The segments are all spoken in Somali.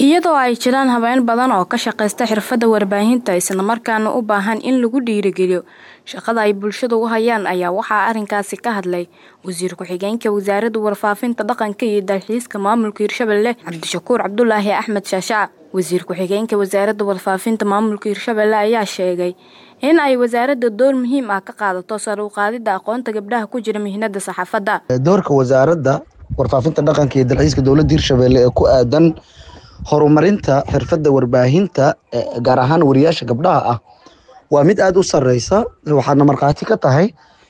iyadoo ay jiraan haween badan oo ka shaqaysta xirfadda warbaahinta islamarkaana u baahan in lagu dhiirigeliyo shaqada ay bulshada u hayaan ayaa waxaa arrinkaasi ka hadlay wasiir ku-xigeenka wasaaradda warfaafinta dhaqanka iyo dalxiiska maamulka hirshabelle cabdishakuur cabdulaahi axmed shaashaca wasiir ku-xigeenka wasaaradda warfaafinta maamulka hirshabelle ayaa sheegay in ay wasaaradda door muhiim ah ka qaadato sare u qaadidda aqoonta gabdhaha ku jira mihnada saxaafadda doorka wasaaradda warfaafinta dhaqanka iyo dalxiiska dowladda hirshabelle ee ku aadan horumarinta xirfadda warbaahinta gaar ahaan wariyaasha gabdhaha ah waa mid aada u sareysa waxaadna markhaati ka tahay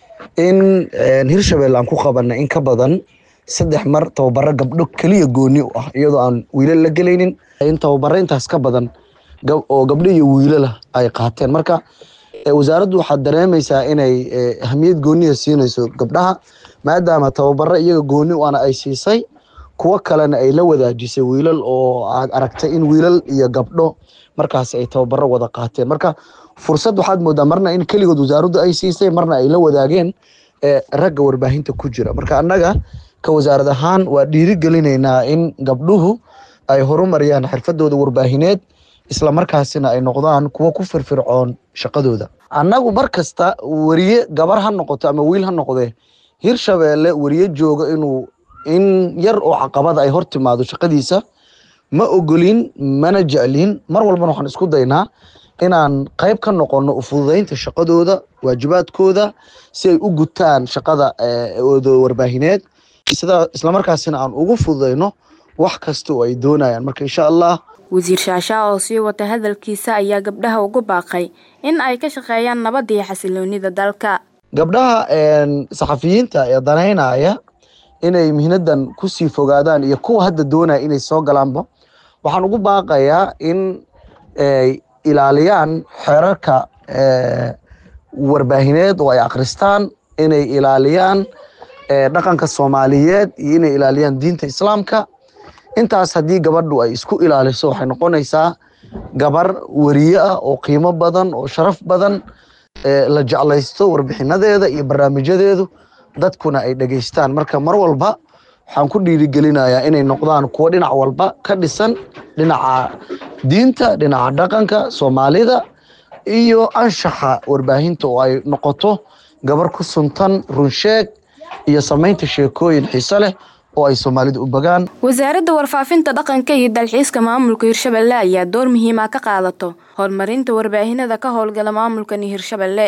in hirshabelle aan ku qabana in ka badan saddex mar tababaro gabdho keliya gooni u ah iyadoo aan wiilal la gelaynin in tababaro intaas ka badan oo gabdho iyo wiilala ay qaateen marka wasaaraddu waxaad dareemaysaa inay ahmiyad gooniya siinayso gabdhaha maadaama tababaro iyaga gooni u ana ay siisay kuwo kalena ay la wadaajisay wiilal oo aad aragtay in wiilal iyo gabdho markaas ay tababaro wada qaateen marka fursad waxaad moodaa marna in keligood wasaaraddu ay siisay marna ay la wadaageen ragga warbaahinta ku jira marka annaga ka wasaarad ahaan waa dhiirigelinaynaa in gabdhuhu ay horumariyaan xirfadooda warbaahineed islamarkaasina ay noqdaan kuwo ku firfircoon shaqadooda annagu mar kasta weriye gabar ha noqoto ama wiil ha noqdee hirshabelle weriye jooga inuu in yar oo caqabada ay hor timaado shaqadiisa ma ogolin mana jeclin mar walbana waxaan isku daynaa inaan qayb ka noqono ufududeynta shaqadooda waajibaadkooda si ay u gutaan shaqada ooda warbaahineed sida islamarkaasina aan ugu fududeyno wax kasta oo ay doonayaan marka insha allah wasiir shaashaa oo sii wata hadalkiisa ayaa gabdhaha ugu baaqay in ay ka shaqeeyaan nabadda iyo xasiloonida dalka gabdhaha saxafiyiinta ee danaynaya inay mihnadan kusii fogaadaan iyo kuwa hadda doonaya inay soo galaanba waxaan ugu baaqayaa in ay ilaaliyaan xeerarka warbaahineed oo ay akhristaan inay ilaaliyaan dhaqanka soomaaliyeed iyo inay ilaaliyaan diinta islaamka intaas haddii gabadhu ay isku ilaaliso waxay noqonaysaa gabar weriye ah oo qiimo badan oo sharaf badan la jeclaysto warbixinadeeda iyo barnaamijyadeedu dadkuna ay dhegeystaan marka mar walba waxaan ku dhiirigelinayaa inay noqdaan kuwo dhinac walba ka dhisan dhinaca diinta dhinaca dhaqanka soomaalida iyo anshaxa warbaahinta oo ay noqoto gabar ku suntan runsheeg iyo samaynta sheekooyin xiise leh oo ay soomaalida u bagaan wasaaradda warfaafinta dhaqanka iyo dalxiiska maamulka hirshabelle ayaa door muhiima ka qaadato horumarinta warbaahinada ka howlgala maamulkani hirshabelle